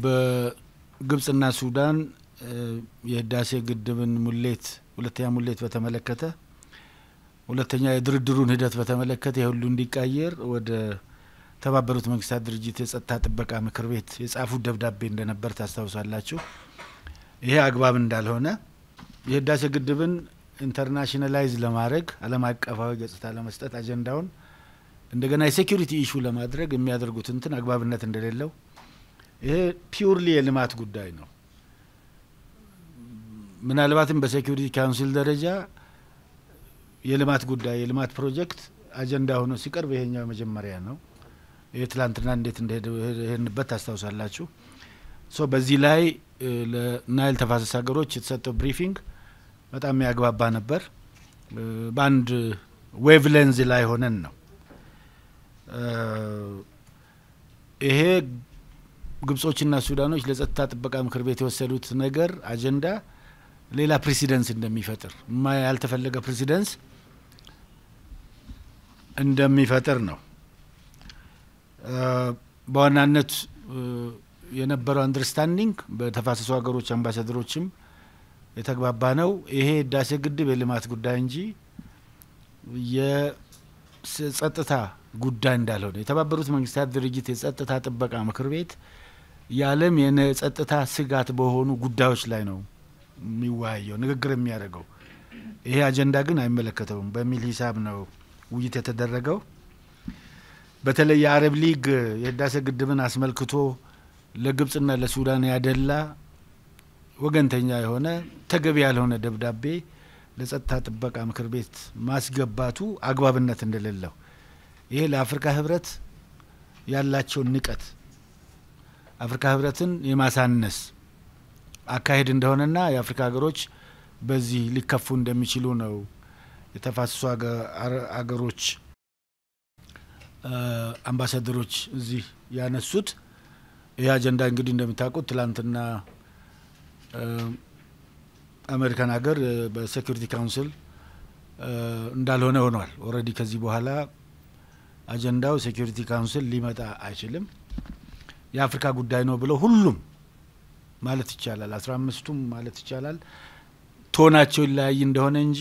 በግብጽና ሱዳን የህዳሴ ግድብን ሙሌት ሁለተኛ ሙሌት በተመለከተ ሁለተኛ የድርድሩን ሂደት በተመለከተ የሁሉ እንዲቃየር ወደ ተባበሩት መንግስታት ድርጅት የጸጥታ ጥበቃ ምክር ቤት የጻፉት ደብዳቤ እንደነበር ታስታውሳላችሁ። ይሄ አግባብ እንዳልሆነ የህዳሴ ግድብን ኢንተርናሽናላይዝ ለማድረግ ዓለም አቀፋዊ ገጽታ ለመስጠት አጀንዳውን እንደገና የሴኪሪቲ ኢሹ ለማድረግ የሚያደርጉት እንትን አግባብነት እንደሌለው ይሄ ፒውርሊ የልማት ጉዳይ ነው። ምናልባትም በሴኪሪቲ ካውንስል ደረጃ የልማት ጉዳይ የልማት ፕሮጀክት አጀንዳ ሆኖ ሲቀርብ ይሄኛው መጀመሪያ ነው። ይህ ትላንትና እንዴት እንደሄድንበት ታስታውሳላችሁ። ሶ በዚህ ላይ ለናይል ተፋሰስ ሀገሮች የተሰጠው ብሪፊንግ በጣም የሚያግባባ ነበር። በአንድ ዌቭ ሌንዝ ላይ ሆነን ነው ይሄ ግብጾችና ሱዳኖች ለጸጥታ ጥበቃ ምክር ቤት የወሰዱት ነገር አጀንዳ ሌላ ፕሬሲደንስ እንደሚፈጥር ያልተፈለገ ፕሬሲደንስ እንደሚፈጥር ነው። በዋናነት የነበረው አንደርስታንዲንግ በተፋሰሱ ሀገሮች አምባሳደሮችም የተግባባ ነው። ይሄ ህዳሴ ግድብ የልማት ጉዳይ እንጂ የጸጥታ ጉዳይ እንዳልሆነ የተባበሩት መንግስታት ድርጅት የጸጥታ ጥበቃ ምክር ቤት የዓለም የጸጥታ ስጋት በሆኑ ጉዳዮች ላይ ነው የሚወያየው ንግግር የሚያደርገው። ይሄ አጀንዳ ግን አይመለከተውም በሚል ሂሳብ ነው ውይይት የተደረገው። በተለይ የአረብ ሊግ የህዳሴ ግድብን አስመልክቶ ለግብጽና ለሱዳን ያደላ ወገንተኛ የሆነ ተገቢ ያልሆነ ደብዳቤ ለጸጥታ ጥበቃ ምክር ቤት ማስገባቱ አግባብነት እንደሌለው ይሄ ለአፍሪካ ህብረት ያላቸውን ንቀት አፍሪካ ህብረትን የማሳነስ አካሄድ እንደሆነና የአፍሪካ ሀገሮች በዚህ ሊከፉ እንደሚችሉ ነው የተፋሰሱ አገሮች አምባሳደሮች እዚህ ያነሱት። ይህ አጀንዳ እንግዲህ እንደምታውቁት ትላንትና አሜሪካን ሀገር በሴኩሪቲ ካውንስል እንዳልሆነ ሆኗል። ኦልሬዲ ከዚህ በኋላ አጀንዳው ሴኩሪቲ ካውንስል ሊመጣ አይችልም፣ የአፍሪካ ጉዳይ ነው ብለው ሁሉም ማለት ይቻላል አስራ አምስቱም ማለት ይቻላል ቶናቸው ይለያይ እንደሆነ እንጂ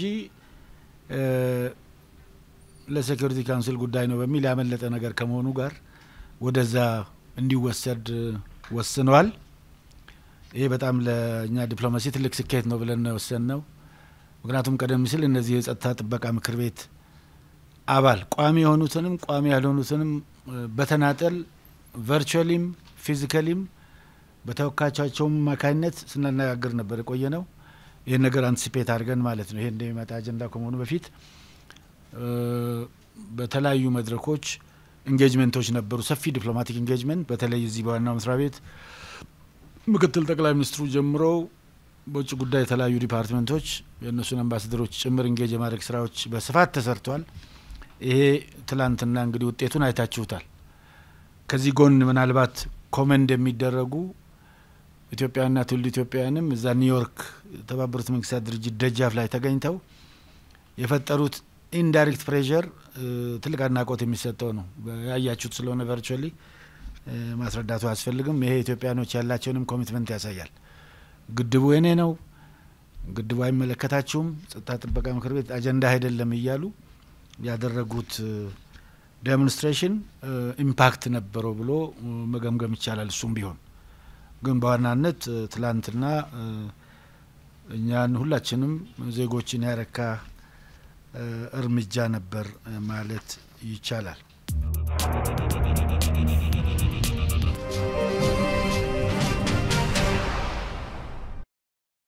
ለሴኩሪቲ ካውንስል ጉዳይ ነው በሚል ያመለጠ ነገር ከመሆኑ ጋር ወደዛ እንዲወሰድ ወስነዋል። ይሄ በጣም ለእኛ ዲፕሎማሲ ትልቅ ስኬት ነው ብለን ነው የወሰን ነው። ምክንያቱም ቀደም ሲል እነዚህ የጸጥታ ጥበቃ ምክር ቤት አባል ቋሚ የሆኑትንም ቋሚ ያልሆኑትንም በተናጠል ቨርቹዋሊም ፊዚካሊም በተወካዮቻቸውም አማካኝነት ስናነጋግር ነበር የቆየ ነው። ይህን ነገር አንቲሲፔት አድርገን ማለት ነው። ይሄ እንደሚመጣ አጀንዳ ከመሆኑ በፊት በተለያዩ መድረኮች ኢንጌጅመንቶች ነበሩ። ሰፊ ዲፕሎማቲክ ኢንጌጅመንት በተለይ እዚህ በዋናው መስሪያ ቤት ምክትል ጠቅላይ ሚኒስትሩ ጀምሮ በውጭ ጉዳይ የተለያዩ ዲፓርትመንቶች የእነሱን አምባሳደሮች ጭምር ኢንጌጅ የማድረግ ስራዎች በስፋት ተሰርቷል። ይሄ ትላንትና እንግዲህ ውጤቱን አይታችሁታል። ከዚህ ጎን ምናልባት ኮመንድ የሚደረጉ ኢትዮጵያውያንና ትውልድ ኢትዮጵያውያንም እዛ ኒውዮርክ የተባበሩት መንግስታት ድርጅት ደጃፍ ላይ ተገኝተው የፈጠሩት ኢንዳይሬክት ፕሬዠር ትልቅ አድናቆት የሚሰጠው ነው። ያያችሁት ስለሆነ ቨርቹዋሊ ማስረዳቱ አያስፈልግም። ይሄ ኢትዮጵያኖች ያላቸውንም ኮሚትመንት ያሳያል። ግድቡ የኔ ነው፣ ግድቡ አይመለከታችሁም፣ ጸጥታ ጥበቃ ምክር ቤት አጀንዳ አይደለም እያሉ ያደረጉት ዴሞንስትሬሽን ኢምፓክት ነበረው ብሎ መገምገም ይቻላል። እሱም ቢሆን ግን በዋናነት ትላንትና እኛን ሁላችንም ዜጎችን ያረካ እርምጃ ነበር ማለት ይቻላል።